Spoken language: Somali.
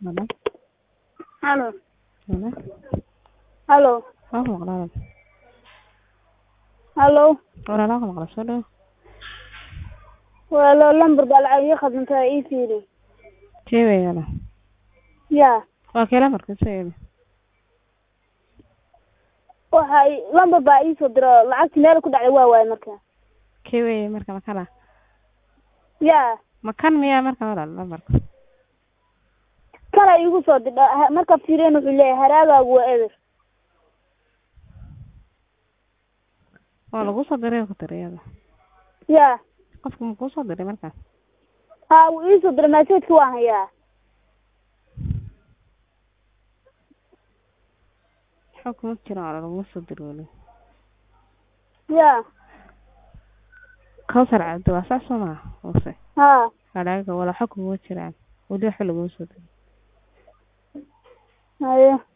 Halo. Halo. Halo. Halo. Waa ku maqlaa. Halo. Walaal waa ku maqlaa soo dhaw. Walaalo lambar baa lacag ii khadintaa ii fiiri. Keeweygana. Yaa. Waa kee lambarka soo eegi. Waxa ii- lambar baa ii soo diro lacagti meel ku dhacday waa waaye marka. Keewey marka makana. Yaa. Makan miyaa marka walaal lambarka. Kala iigu soo didha ha- marka fiiriyeen wuxuu leeyahay haraagaagu waa eber. Waa lagu soo diray ku tiriyada. Yaa. Qofku ma kuu soo diray markaas. Haa wuu ii soo diray message-ka waan hayaa. Xog kuma jiro walaal lagu soo diray wali. Yaa. Kawsar cabdi waa sax soo ma hoose. Haa. Hadaaga wala xog kuma jiraan. Wali wax lagu soo diray. Haye.